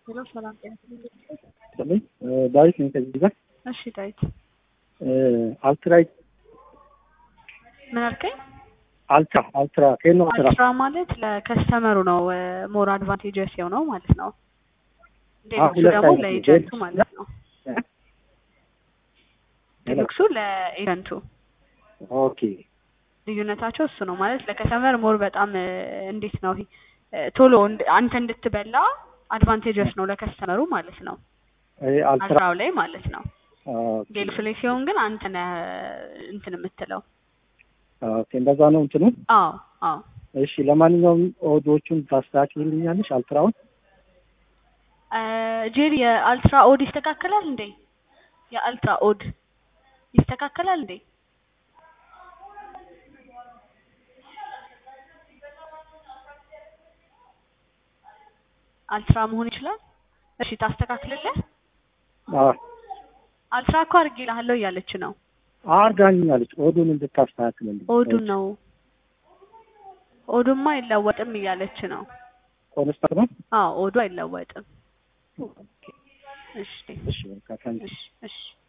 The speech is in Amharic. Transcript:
ሄሎ ሰላም ጤና ይስጥልኝ። ዳዊት ነኝ ከዚህ ጋር እሺ ዳዊት አልትራይት ምን አልከኝ? አልትራ አልትራ ከየት ነው አልትራ? አልትራ ማለት ለከስተመሩ ነው ሞር አድቫንቴጀስ የሆነው ማለት ነው። ዴሉክሱ ሁለት ደግሞ አይነት ነው። ለኤጀንቱ ዴሉክስ ማለት ነው። እ? ዴሉክሱ ለኤጀንቱ ኦኬ ልዩነታቸው እሱ ነው ማለት ለከስተመር ሞር በጣም እ፣ እንዴት ነው ይሄ እ፣ ቶሎ እንድ- አንተ እንድትበላ አድቫንቴጀስ ነው ለከስተመሩ ማለት ነው። ይሄ አልትራ አልትራው ላይ ማለት ነው። ኦኬ ዴሉክሱ ላይ ሲሆን ግን አንተ ነህ እንትን የምትለው። ኦኬ እንደዛ ነው እንትኑ። አዎ አዎ እሺ ለማንኛውም ኦዶቹን ታስተካክልልኛለሽ አልትራውን? እ፣ ጄሪ የአልትራ ኦድ ይስተካከላል እንዴ? የአልትራ ኦድ ይስተካከላል እንዴ? አልትራ መሆን ይችላል። እሺ ታስተካክልልህ። አዎ አልትራ እኮ አድርጌልሃለሁ እያለች ነው። አርጋኛለች ኦዱን እንድታስተካክልልኝ። ኦዱን ነው ኦዱማ አይለወጥም እያለች ነው። ኮንስታንት ነው? አዎ ኦዱ አይለወጥም። እሺ እሺ በቃ ታንክ እሺ እሺ